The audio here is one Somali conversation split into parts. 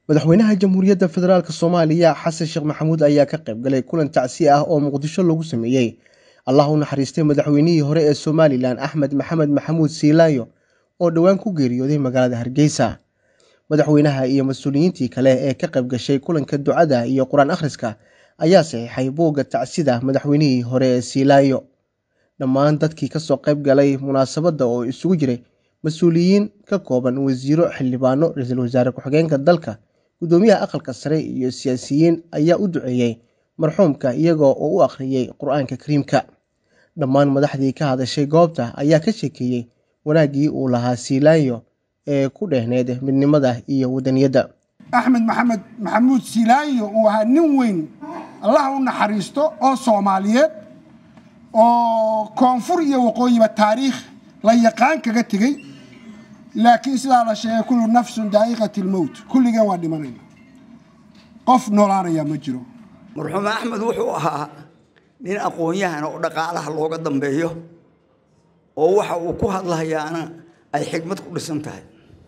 madaxweynaha jamhuuriyadda federaalk soomaaliya xasan sheekh maxamuud ayaa ka qayb galay kulan tacsi ah oo muqdisho lagu sameeyey allah u naxariistay madaxweynihii hore ee somalilan axmed maxamed maxamuud siilaayo oo dhowaan ku geeriyooday magaalada hargeysa madaxweynaha iyo mas-uuliyiintii kale ee ka qayb gashay kulanka ducada iyo qur-aan akhriska ayaa saxiixay buugga tacsida madaxweynihii hore ee siilaayo dhammaan dadkii kasoo qayb galay munaasabadda oo isugu jiray mas-uuliyiin ka kooban wasiiro xildhibaano ra-iisul wasaare ku-xigeenka dalka guddoomiyaha aqalka sare iyo siyaasiyiin ayaa u duceeyey marxuumka iyagoo oo u akhriyey qur-aanka kariimka dhammaan madaxdii ka hadashay goobta ayaa ka sheekeeyey wanaaggii uu lahaa siilaayo ee ku dheehneyd midnimada iyo wadaniyadda axmed maxamed maxamuud siilaayo uu ahaa nin weyn allah u naxariisto oo soomaaliyeed oo koonfur iyo waqooyiba taariikh la yaqaan kaga tegey laakiin sidaa la sheegay kullu nafsun daa'iqati lmowt kulligeen waa dhimanayna qof noolaanaya ma jiro marxuum axmed wuxuu ahaa nin aqoon-yahana oo dhaqaalaha looga dambeeyo oo waxa uu ku hadlahayaana ay xigmad ku dhisan tahay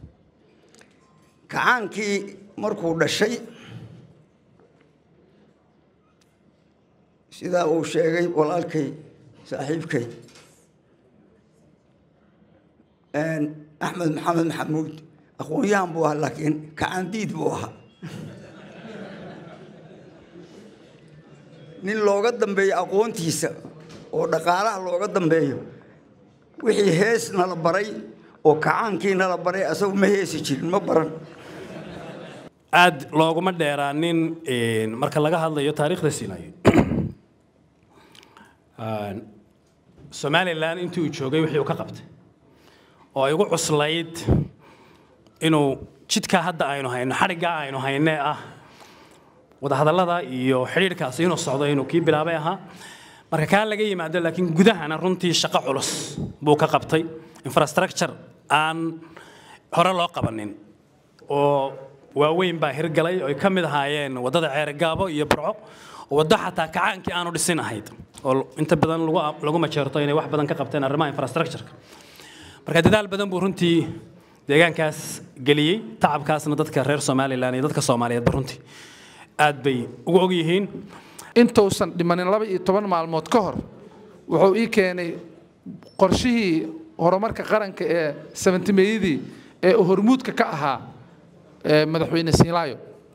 kacaankii markuu dhashay sidaa uu sheegay walaalkay saaxiibkay axmed maxamed maxamuud aqoon-yahan buu ahaa laakiin kacaandiid buu ahaa nin looga dambeeyo aqoontiisa oo dhaqaalaha looga dambeeyo wixii hees nala baray oo kacaankii nala baray asagu ma heesi jirin ma baran aad looguma dheeraanin marka laga hadlayo taariikhda siinayo somalilan intii uu joogay wixii uu ka qabtay oo ay ugu cuslayd inuu jidkaa hadda aynu hayno xadhiggaa aynu hayne ah wadahadallada iyo xidhiidhkaasi inuu socdo inuu kii bilaabay ahaa marka kaa laga yimaado laakiin gudahana runtii shaqo culus buu ka qabtay infrastructure aan hore loo qabanin oo waaweyn baa hirgalay oo ay ka mid ahaayeen waddada ceerigaabo iyo burco waddo xataa kacaankii aanu dhisin ahayd oo inta badan lagu majeerto inay wax badan ka qabteen arrimaha infrastructureka marka dadaal badan buu runtii deegaankaas geliyey tacabkaasna dadka reer somalilan iyo dadka soomaaliyeedba runtii aad bay ugu og yihiin intuusan dhimanin laba iyo toban maalmood ka hor wuxuu ii keenay qorshihii horumarka qaranka ee sabantimeeyadii ee hormuudka ka ahaa madaxweyne siinlaayo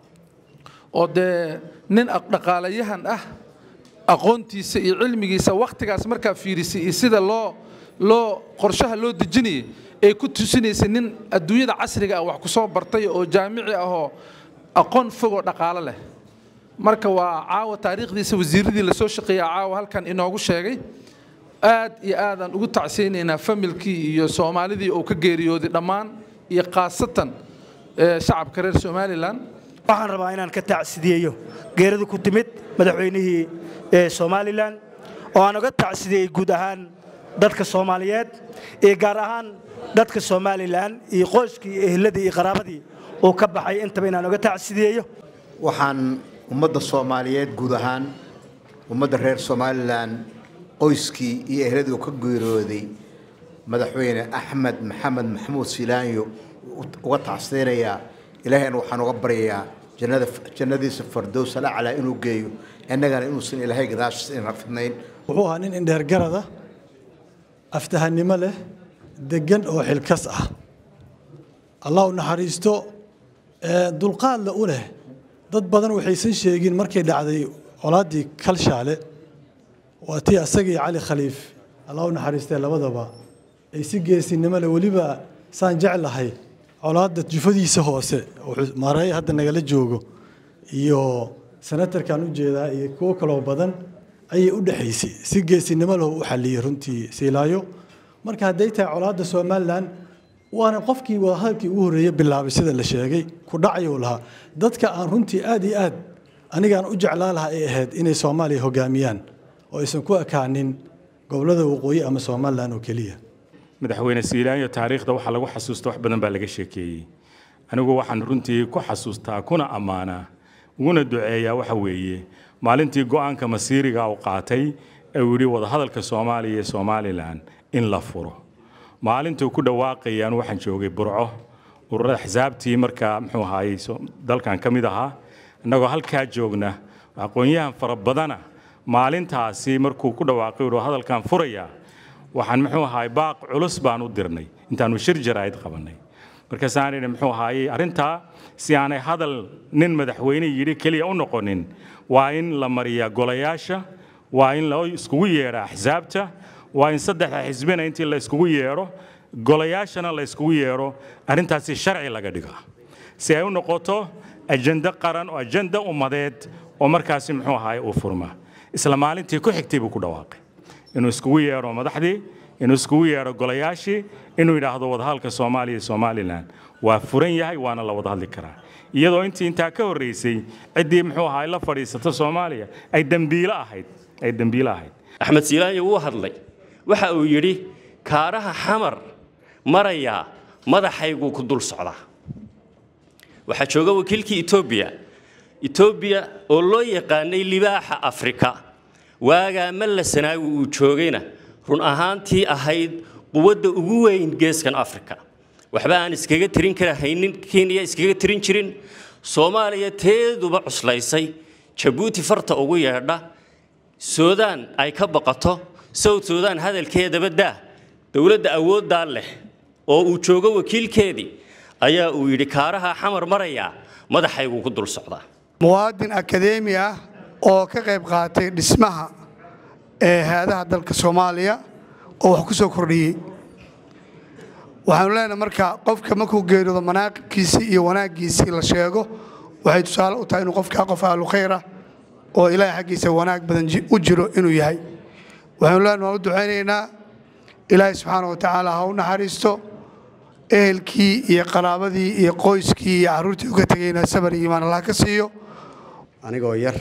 oo dee nin dhaqaalayahan ah aqoontiisa iyo cilmigiisa wakhtigaas markaa fiirisay iyo sida loo loo qorshaha loo dejinayay ay ku tusinaysay nin adduunyada casriga ah wax ku soo bartay oo jaamici ahoo aqoon fogoo dhaqaalo leh marka waa caawa taariikhdiisa wasiiradii lasoo shaqeeya caawa halkan inoogu sheegay aad iyo aadaan ugu tacsiyaynaynaa familkii iyo soomaalidii uu ka geeriyooday dhammaan iyo khaasatan shacabka reer somalilan waxaan rabaa inaan ka tacsidiyeeyo geerida ku timid madaxweynihii somalilan oo aan uga tacsideeyey guud ahaan dadka soomaaliyeed iyo gaar ahaan dadka somalilan iyo qoyskii iyo ehladii iyo qaraabadii uu ka baxay intaba inaan uga tacsidiyeeyo waxaan ummadda soomaaliyeed guud ahaan ummadda reer somalilan qoyskii iyo ehladii ka geeriyooday madaxweyne axmed maxamed maxamuud silaanyo uga tacsdeynayaa ilaahayna waxaan uga baryayaa jannadiisa fardows alaclaa inuu geeyo innagana inuusan ilaahay gadaashiisa ina fidnayn wuxuu ahaa nin indheergarada aftahannimo leh deggan oo xilkas ah allah u naxariisto dulqaadla u leh dad badan waxaysan sheegin markay dhacday colaaddii kalshaale waa tii asagii cali khaliif allah u naxariistee labadaba ay si geesinimo leh weliba saan jeclahay colaadda jufadiisa hoose maareey hadda nagala joogo iyo senatarkan u jeedaa iyo kuwo kaloo badan ayay u dhexaysay si geesinimo leh u xalliyey runtii siilaayo marka hadday tahay colaadda somalilan waana qofkii wadahadalkii ugu horreeyey bilaabay sida la sheegay ku dhacayuu lahaa dadka aan runtii aad iyo aad anigaan u jeclaa lahaa ay ahayd inay soomaaliya hogaamiyaan oo aysan ku ekaanin gobollada waqooyi ama somalilan oo keliya madaxweyne siilaanyo taariikhda waxaa lagu xasuusta wax badan baa laga sheekeeyey anigu waxaan runtii ku xasuustaa kuna ammaanaa uguna duceeyaa waxa weeye maalintii go'aanka masiiriga uu qaatay ee uu yidhi wadahadalka soomaaliya iyo somalilan in la furo maalintuu ku dhawaaqayaan waxaan joogay burco ururada xisaabtii markaa muxuu ahaayey dalkan ka mid ahaa innagoo halkaa joogna aqoon-yahan fara badana maalintaasi markuu ku dhawaaqay uu hadalkan furaya waxaan muxuu ahaay baaq culus baan u dirnay intaanu shir jaraa'id qabannay markaasaan idhi muxuu ahaayey arrintaa si aanay hadal nin madaxweyne yidhi keliya u noqonin waa in la mariyaa golayaasha waa in la iskugu yeedha axsaabta waa in saddexda xisbina intii la iskugu yeedho golayaashana la iskugu yeedho arrintaasi sharci laga dhiga si ay u noqoto ajende qaran oo ajende ummadeed oo markaasi muxuu ahaay uu furma isla maalintii ku xigtay buu ku dhawaaqay inuu iskugu yeedho madaxdii inuu iskugu yeedho golayaashii inuu yidhaahdo wadahadalka soomaaliya iyo somalilan waa furan yahay waana la wada hadli karaa iyadoo intii intaa ka horreysay ciddii muxuu ahaay la fadhiisata soomaaliya ay dembiilo ahayd ay dembiilo ahayd axmed siilaayo wuu hadlay waxa uu yidhi kaaraha xamar marayaa madaxayguu ku dul socdaa waxaa jooga wakiilkii etoobiya etoobiya oo loo yaqaanay libaaxa afrika waagaa malla sanaawi uu joogayna run ahaantii ahayd quwadda ugu weyn geeskan afrika waxba aan iskaga tirin karahaynin kenya iskaga tirin jirin soomaaliya teeduba cuslaysay jabuuti farta ugu yeedha suudaan ay ka baqato south suudaan hadalkeedaba daa dowladda awooddaa leh oo uu joogo wakiilkeedii ayaa uu yidhi kaaraha xamar marayaa madaxayguu ku dul socdaa muwaadin akadeemi ah oo ka qayb qaatay dhismaha ee hay-adaha dalka soomaaliya oo wax ku soo kordhiyey waxaanu leenahay marka qofka markuu geeriyoodo manaaqibkiisii iyo wanaaggiisii la sheego waxay tusaale u tahay inuu qofkaa qof ahlu khayr ah oo ilaahay xaggiisa wanaag badan u jiro inuu yahay waxaanu leenahay waan u ducaynaynaa ilaahay subxaana wa tacaala ha u naxariisto ehelkii iyo qaraabadii iyo qoyskii iyo carruurtii uga tegayna sabar iyo iimaan allah ka siiyo anigoo yar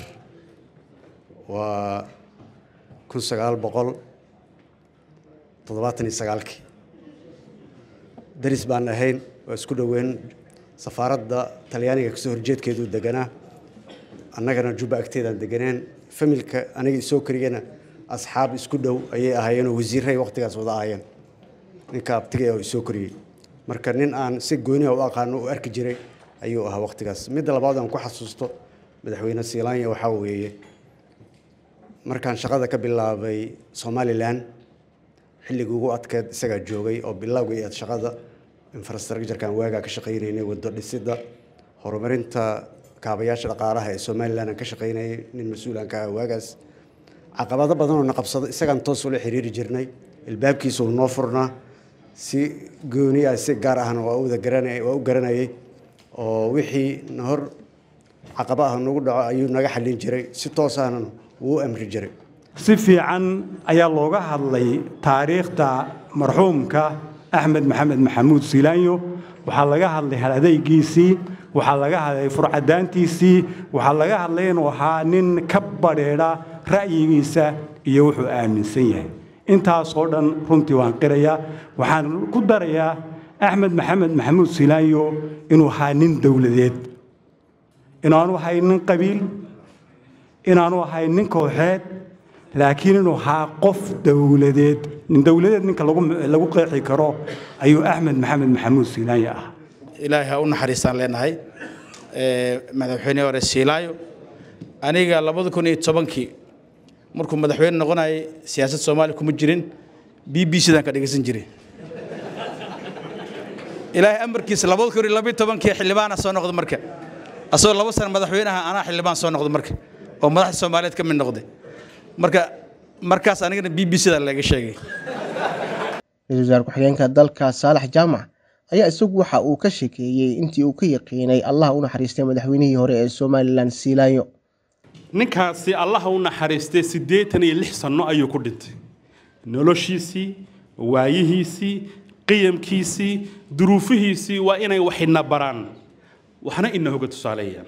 waa kun sagaal boqol toddobaatan iyo sagaalkii daris baan ahayn waa isku dhoweyn safaaradda talyaaniga kasoo horjeedkeeduu deganaa annagana jubba agteedaan deganeen familka aniga isoo karigana asxaab isku dhow ayay ahaayeenoo wasiirray wakhtigaas wada ahaayeen ninka abtigay oo isoo koriyey marka nin aan si gooniha u aqaano u arki jiray ayuu ahaa wakhtigaas midda labaad aan ku xasuusto madaxweyne siilaanya waxaa weeye markaan shaqada ka bilaabay somalilan xilligii ugu adkeed isagaa joogay oo bilowga iyo shaqada infrastructurekan waagaa ka shaqaynaynay wado dhisidda horumarinta kaabayaasha dhaqaalaha ee somalilan aan ka shaqaynayay nin mas-uulaan ka ah waagaas caqabado badan oo na qabsado isagaan toos ula xiriiri jirnay ilbaabkiisu noo furnaa si gooni ah si gaar ahna waa u wada garanay waa u garanayay oo wixii na hor caqaba ah nagu dhaco ayuu naga xallin jiray si toos ahna wuu u amri jiray si fiican ayaa looga hadlay taariikhda marxuumka axmed maxamed maxamuud siilaanyo waxaa laga hadlay hal adaygiisii waxaa laga hadlay furcadaantiisii waxaa laga hadlay inuu ahaa nin ka badheedha ra'yigiisa iyo wuxuu aaminsan yahay intaasoo dhan runtii waan qirayaa waxaan ku darayaa axmed maxamed maxamuud siilaanyo inuu ahaa nin dowladeed inaanu ahay nin qabiil inaanu ahay nin kooxeed laakiin inuu ahaa qof dowladeed nin dowladeed ninka lagu qeexi karo ayuu axmed maxamed maxamuud siilaanyo ah ilaahay ha u naxariistaan leenahay madaxweyne hore siilaayo aniga labada kun iyo tobankii markuu madaxweyne noqonayay siyaasad soomaaliya kuma jirin b b c daan ka dhegeysan jiray ilaahay amarkiisa labada kun iyo labiyo tobankii xildhibaana soo noqda marka asagoo laba sano madaxweynaha anaa xildhibaan soo noqda marka oo madaxda soomaaliyeed ka mid noqday marka markaas anigana b b c da laga sheegay ra-iisul wasaar ku-xigeenka dalka saalax jaamac ayaa isagu waxa uu ka sheekeeyey intii uu ka yaqiinay allah u naxariistay madaxweynihii hore ee somalilan siilaanyo ninkaasi allaha u naxariistay siddeetan iyo lix sanno ayuu ku dhintay noloshiisii waayihiisii qiyamkiisii duruufihiisii waa inay wax ina baraan waxna ina hoga tusaaleeyaan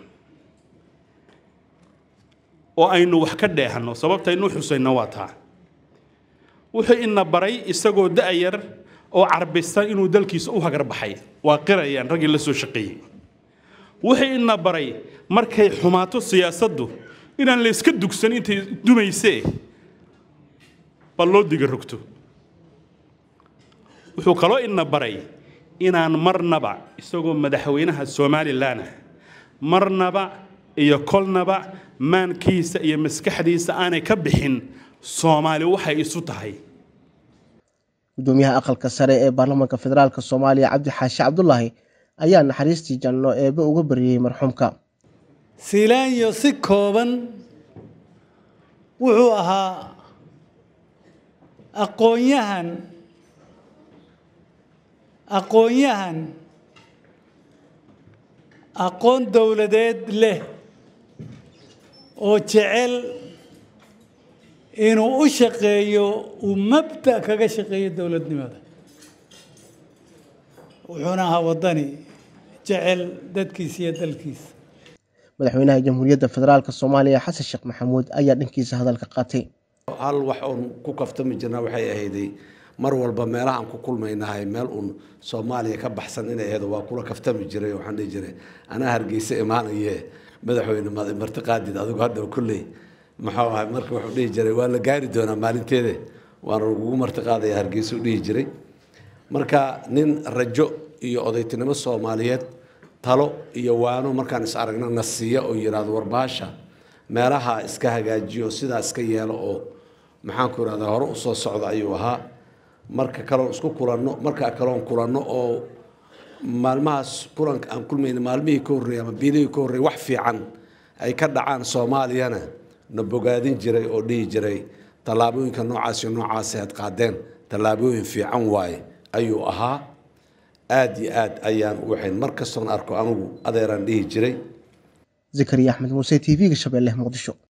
oo aynu wax ka dheehanno sababtaynu xusayno waa taa wuxuu ina baray isagoo da'yar oo carbisan inuu dalkiisa u hagar baxay waa qirayaan raggii la soo shaqeeyey wuxuu ina baray markay xumaato siyaasaddu inaan la iska dugsan intay dumaysee bal loo diga rogto wuxuu kaloo ina baray inaan marnaba isagoo madaxweynaha somalilan ah marnaba iyo kolnaba maankiisa iyo maskaxdiisa aanay ka bixin soomaali waxay isu tahay gudoomiyaha aqalka sare ee baarlamaanka federaalk soomaaliya cabdi xaashi cabdulaahi ayaa naxariistii janno eebe uga baryayey marxuumka siilaanyo si kooban wuxuu ahaa aqoonyahan aqoonyahan aqoon dowladeed leh oo jecel inuu u shaqeeyo uu mabda kaga shaqeeyo dowladnimada wuxuuna ahaa waddani jecel dadkiisa iyo dalkiisa madaxweynaha jamhuuriyadda federaalk soomaaliya xasan sheekh maxamuud ayaa dhankiisa hadalka qaatay hal wax oon ku kaftami jirna waxay ahayday mar walba meelahaan ku kulmaynahay meel uun soomaaliya ka baxsan inay ahayd waa kula kaftami jiray waxaan dhihi jiray anaa hargeysa imaanaye madaxweyne martiqaadid adigu hadda kulley muxuu ahay marka wuxuu dhihi jiray waa la gaari doonaa maalinteede waana lagugu martiqaadaya hargeysa u dhihi jiray marka nin rajo iyo odaytinimo soomaaliyeed talo iyo waano markaan is aragna na siiya oo yidhaahdo warbaasha meelaha iska hagaajiyo sidaa iska yeelo oo maxaanku irahdaa hore usoo socda ayuu ahaa marka kaloon isku kulanno marka kaloon kulanno oo maalmahaas kulanka aan kulmayna maalmihii ka horreeyay ama biilihii ka horreeyay wax fiican ay ka dhacaan soomaaliyana na bogaadin jiray oo dhihi jiray tallaabooyinka noocaas iyo noocaasi aad qaadeen tallaabooyin fiican waaye ayuu ahaa aad iyo aad ayaan u waxayn mar kastoon arko anigu adeeraan dhihi jiray zakariya axmed muuse t v-ga shabeelle muqdisho